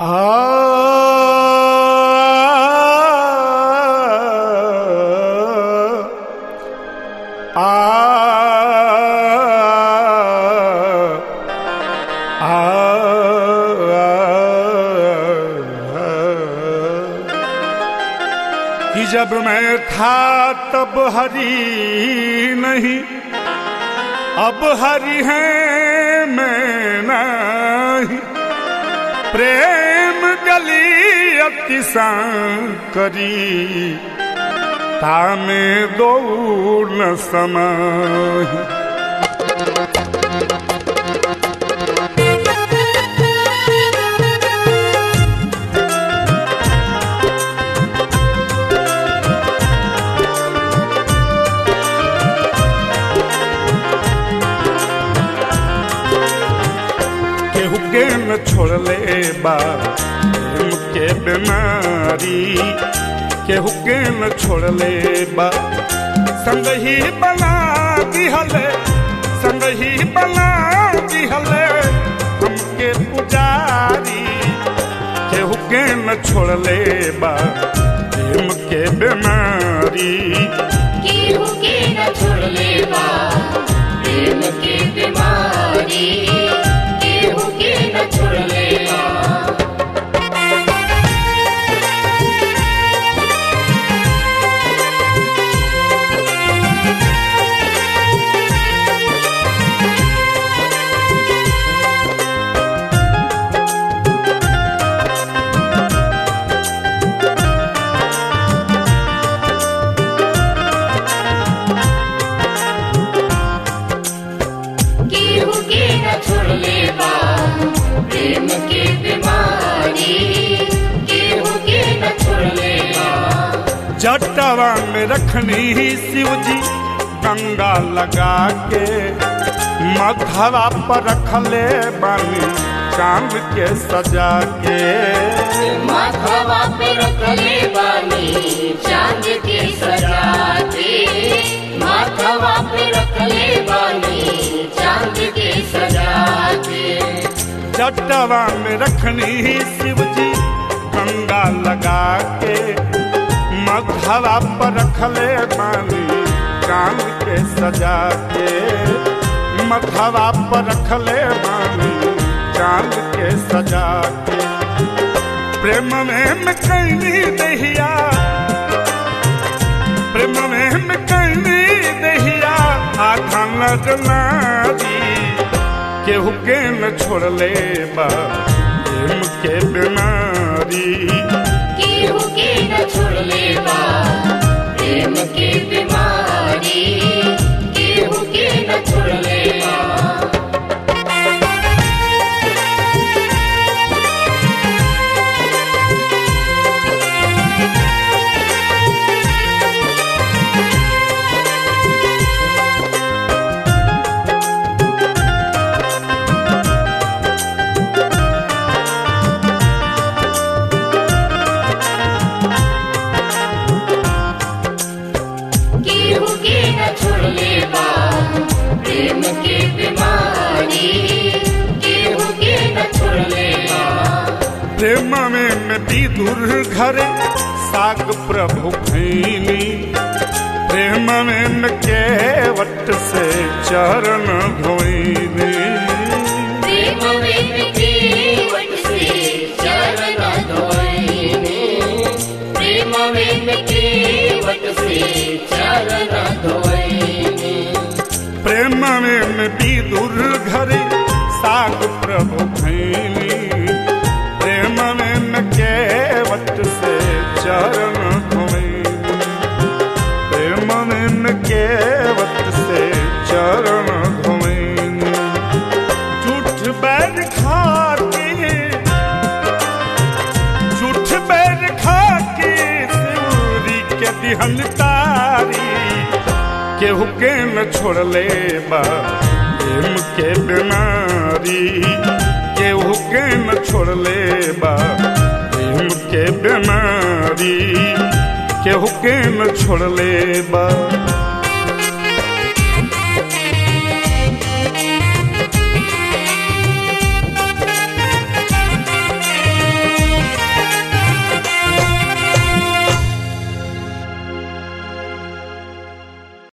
कि जब मैं था तब हरी नहीं अब हरी है मैं नहीं प्रेम गली अति करी तामे दो न समय केहू के न छोड़ले बा प्रेम के बीमारी केहू के न छोड़ले बा संग ही बना दिहले संग ही बना दिहले हमके पुजारी केहू के न छोड़ले बा प्रेम के बीमारी केहू के न छोड़ले बा प्रेम के बीमारी केहू के न छोड़ले बा केहू के न छोड़ले बा प्रेम के बीमारी केहू के न छोड़ले बा जटवा में रखनी शिव जी गंगा लगा के मधवा पर रखले बानी चांद के सजा के माथवा पे रखले बानी चांद के सजा के माथवा पे रखले बानी चांद के सजा के जटवा में रखनी शिव जी गंगा लगा के मधवा पर रखले बानी चांद के सजा के मधवा पर रखले बानी चांद के सजा के प्रेम में मैं कैनी दहिया प्रेम में मैं कैनी दहिया आधा लगना दी केहू के न छोड़ले बा प्रेम के बीमारी केहू के न छोड़ले बा प्रेम के बीमारी केहू के न छोड़ले बा केहू के न छोड़ले बा प्रेम के बीमारी केहू के न छोड़ले बा प्रेम में मैं विदुर घर साग प्रभु खैनी प्रेम में मैं केवट से चरण धोइनी प्रेम में केवट से चरण धोइने प्रेम में केवट से चरण धोइने प्रेम में मैं विदुर घर साग प्रभु खैनी प्रेम में मैं केवट से चरण धोइनी प्रेम में मैं केवट से चरण धोइनी झूठ बैर खा के झूठ बैर खा के सूरी के दिहन तारी केहू के न छोड़ले बा प्रेम के बीमारी केहू के न छोड़ले बा प्रेम के बीमारी केहू के न छोड़ले बा